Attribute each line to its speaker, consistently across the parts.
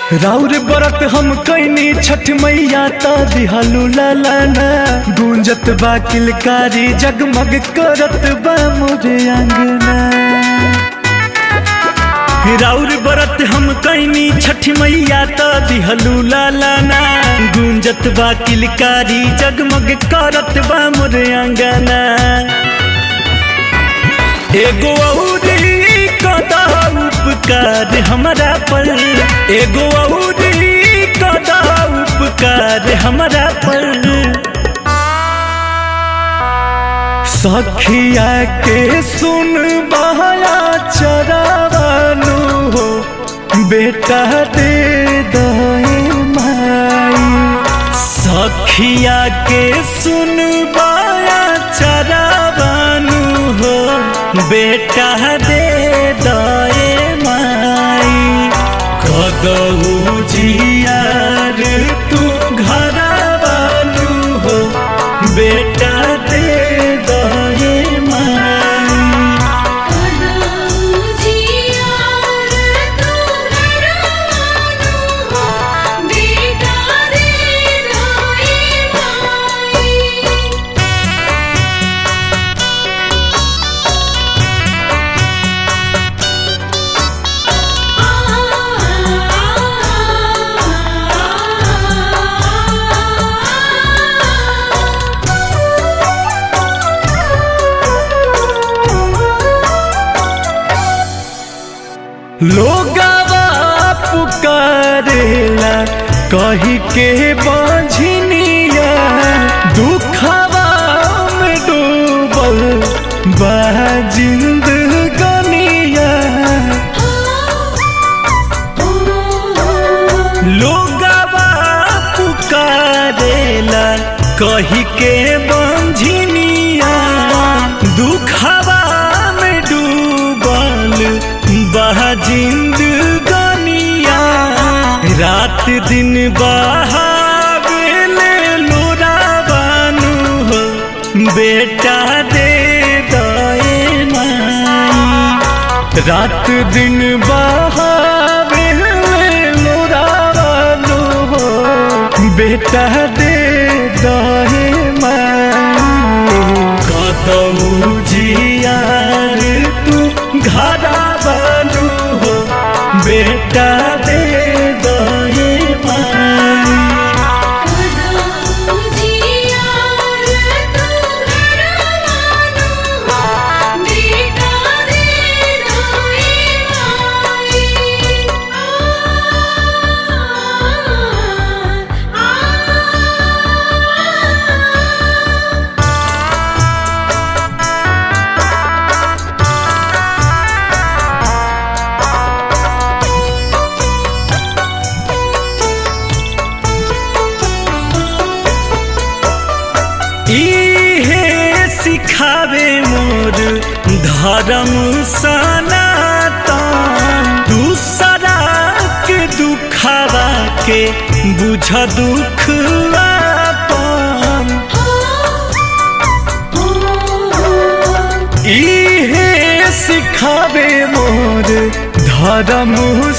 Speaker 1: राउर बरत हम कैनी छठ मैया त दिहलू लालाना गूंजत बा किलकारी जगमग करत बा मोरे अंगना राउर बरत हम कैनी छठ मैया त दिहलू लालाना गूंजत बा किलकारी जगमग करत बा मोरे अंगना एगो औरी कदा उपकार हमरा पर एगो औरी कदा उपकार हमरा पर सखिया के सुन बहया चरावानु हो बेटा दे दहे माई सखिया के सुन बहया चरावानु हो बेटा दे दए माई कदऊ जियार तू घरवानु हो बेटा दे दए माई
Speaker 2: कदऊ जियार तू घरवानु हो बेटा दे दए माई
Speaker 1: लोगवा पुकारेला कही के बाझनिया दुखवा में डूबल बा जिंदगनिया लोगवा पुकारेला कही के बाझनिया दुखवा में डूबल बह जिंदगनिया रात दिन बहावेले लोरावानु हो बेटा दे दए माई रात दिन बहावेले लोरावानु हो बेटा दे दए माई कतऊ जियार तू घरा बनू हो बेटा दे दहे माई
Speaker 2: कदऊ जियार तू घरवानु हो बेटा दे दए माई
Speaker 1: इहे सिखावे मोर धर्म सनातन दूसरा के दुखावा के बुझ दुख आपन इहे सिखावे मोर धर्म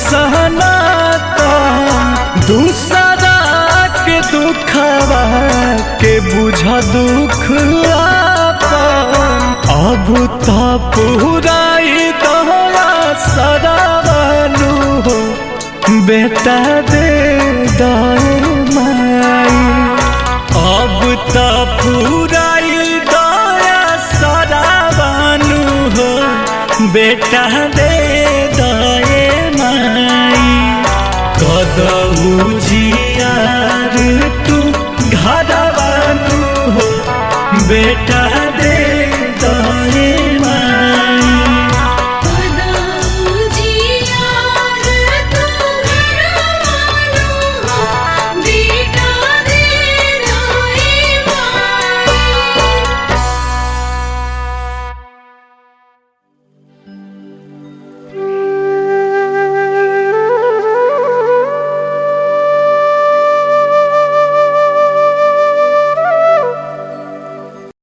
Speaker 1: सनातन दूसरा के दुखवा के बुझ दुख आपन अब तो पुराई दया सदावनु हो बेटा दे दए माई अब तो पुराई दया सदावनु हो बेटा दे दए माई कदऊ जियार तू घरवानु हो बेटा